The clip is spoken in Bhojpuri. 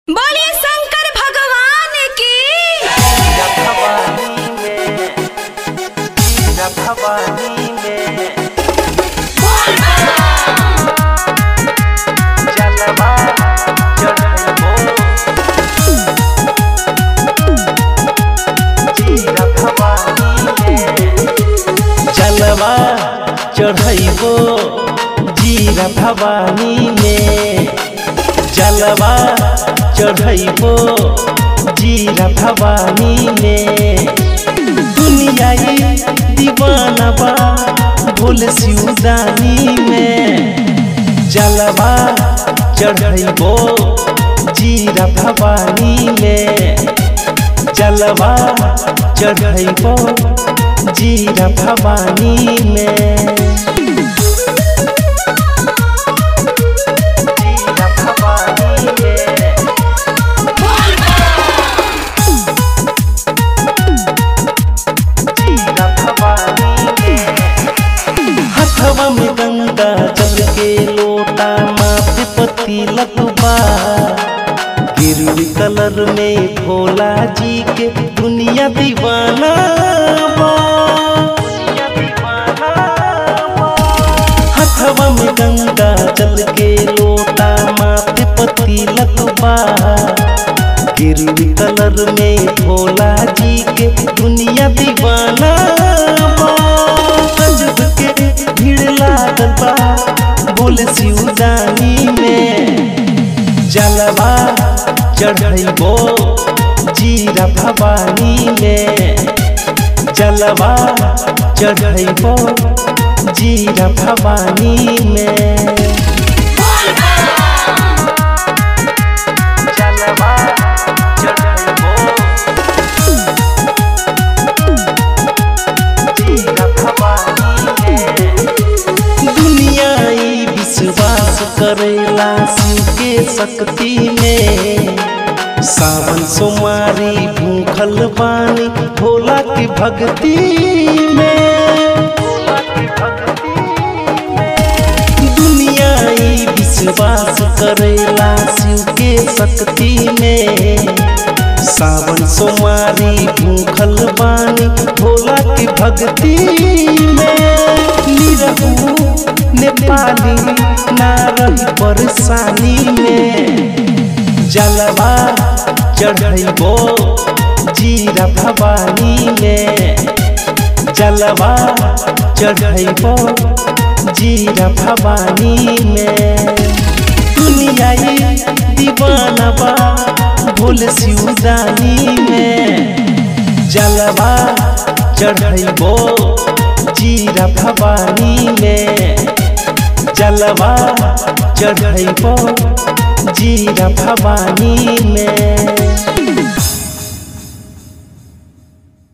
बोलिए शंकर भगवान की भवानी में भवानी में जलवा चढ़बो जीरा भवानी में जलवा चढ़बो जीरा भवानी में जलवा चढ़बो जीरा भवानी में दुनियाई दीवाना बा भोल सिउदानी में जलवा चढ़बो जीरा भवानी में जलवा चढ़बो जीरा भवानी में जीरा भवानी में जीरा भवानी में हथवा में गंगा जल के लोटा माथे पति लतुबा गिरवी कलर में भोला जी के दुनिया दीवाना बा। हथवा में गंगा जल के लोटा माथे पति लतुबा गिरवी कलर में भोला जी के दुनिया दीवाना बा। गजब के भीड़ लागल बा बोले सिउदानी में जलवा चढ़बो जीरा भवानी में जलवा चढ़बो जीरा भवानी में जलवा चढ़बो जीरा भवानी में दुनिया ई विश्वास करेला शिव के शक्ति में सावन सोमारी भूखल बानी भोला की भक्ति में दुनिया ई विश्वास करेला शिव के शक्ति में सावन सोमारी भूखल बानी भोला की भक्ति में निरहू नेपाली ना रही परेशानी में जलवा चढ़बो जीरा भवानी में जलवा चढ़बो जीरा भवानी में दुनियाई दीवाना बा भोल सिउदानी में जलवा चढ़बो जीरा भवानी में जलवा चढ़बो जीरा भवानी में